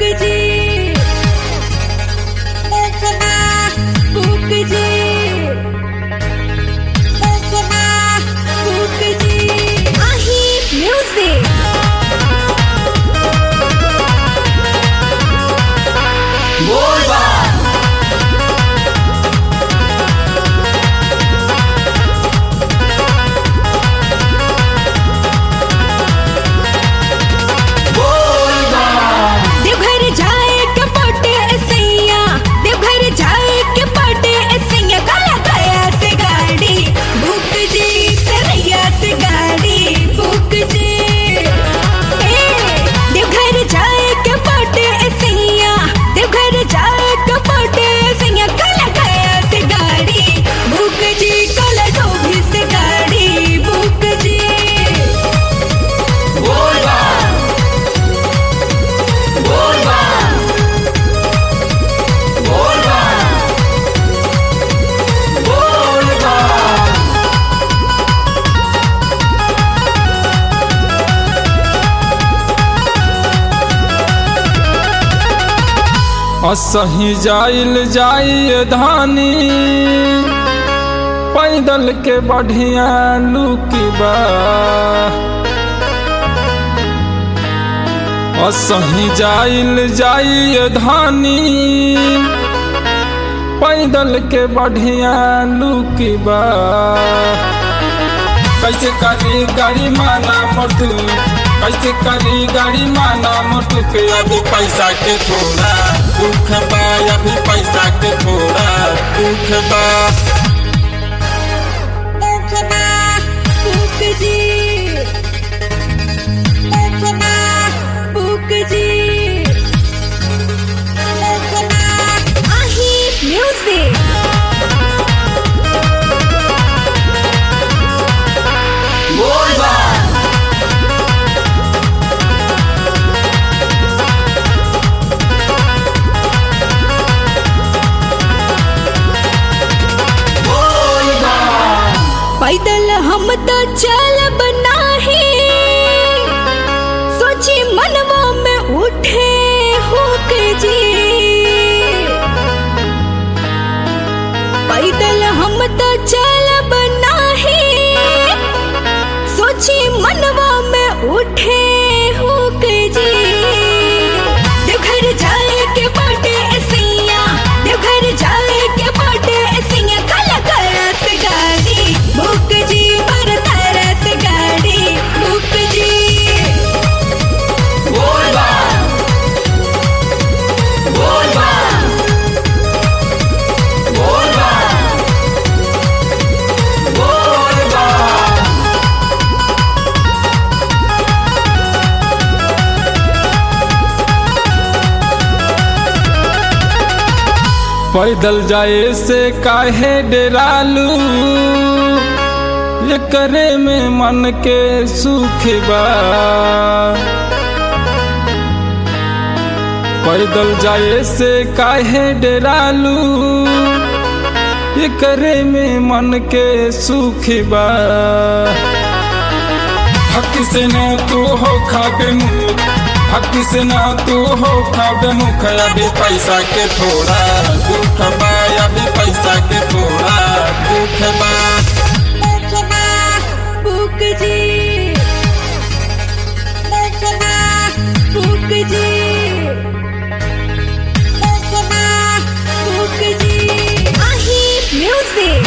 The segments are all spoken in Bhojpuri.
जी फूक जी फूक जी आही म्यूजिक देवघर जाए के पटे सैया देवघर जाए के पटे सैया काला गया से गाड़ी बुक जी सरैया से गाड़ी बुक जी ए, देवघर जाए के पटे सैया देवघर जाए के पटे सैया काला गया से गाड़ी बुक जी काला डोभी से गाड़ी बुक जी असही जाइल जाइए धानी पैदल के बढ़िया लुकी बा असही जाइल जाइए धानी पैदल के बढ़िया लुकी बा कैसे करी गाड़ी माना मोटू कैसे करी गाड़ी माना मोटू के अभी पैसा के थोड़ा दुख बा अभी पैसा के थोड़ा दुख बा फूक जी फूक जी आही म्यूजिक पैदल हम तो चलब नाही सोची मनवा में उठे हुक जी पैदल हम तो चलब नाही सोची मनवा में उठे हुक जी देवघर जाए के बाटे सैया देवघर जाए के बाटे सैया काला करत गाड़ी बुक जी पर तरत गाड़ी बुक जी पैदल जाए से काहे डेरालू ये करे में मन के सुख बा पैदल जाए से काहे डेरालू ये करे में मन के सुख बा हक से न तू हो खाबे मुख हक से न तू हो खाबे मुख अभी पैसा के थोड़ा दुख बा अभी पैसा के थोड़ा दुख बा बुक जी बुक जी बुक जी आही म्यूजिक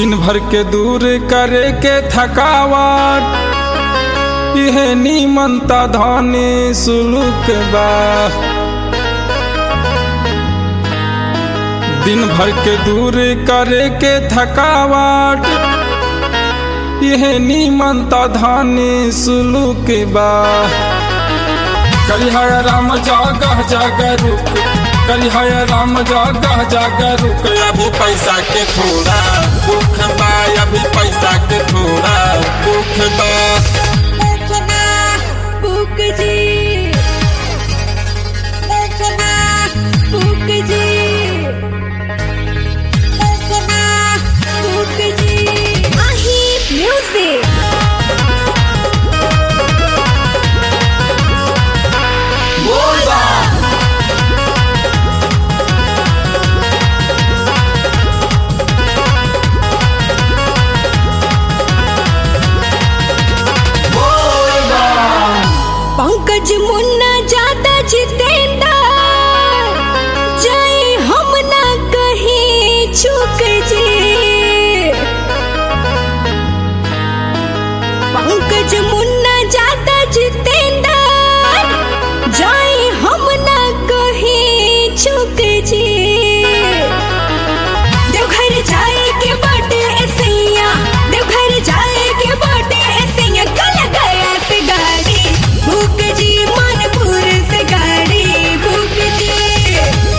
दिन भर के दूर करे के थकावट यह नीमनता धानी सुलूक बा दिन भर के दूर करे के थकावट यह नीमनता धानी सुलूक बा करिहय राम जागह जागर रुक करिहय राम जागह जागर रुक अभी पैसा के थोड़ा दुख बा अभी पैसा के थोड़ा दुख बा बुक जी बुक जी बुक जी माही म्यूजिक पंकज मुन्ना ज्यादा जितेंद्र जय हम ना कहीं चूक जी पंकज मुन्ना ज्यादा जितेंद्र जय हम ना कहीं चूक जी देवघर जाए के बाटे सैया देवघर जाए के बाटे सैया कल गया से गाड़ी भूख जी मनपुर से गाड़ी भूख जी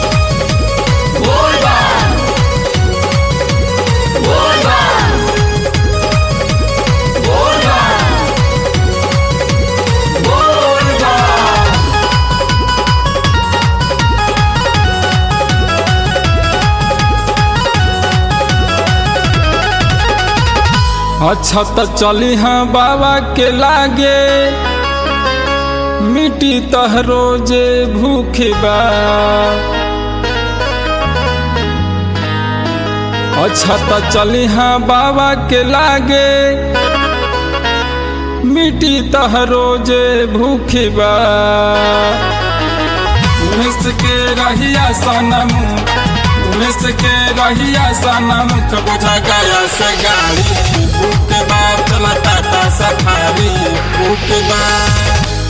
अच्छा तो चली हाँ बाबा के लागे मिट्टी तह रोजे भूखे बा अच्छा तो चली हाँ बाबा के लागे मिट्टी तह रोजे भूखे बा मिस के रहिया सनम मिस के रहिया सनम तो बुझा गया से गाड़ी बुक बा चला टाटा सफारी बुक बा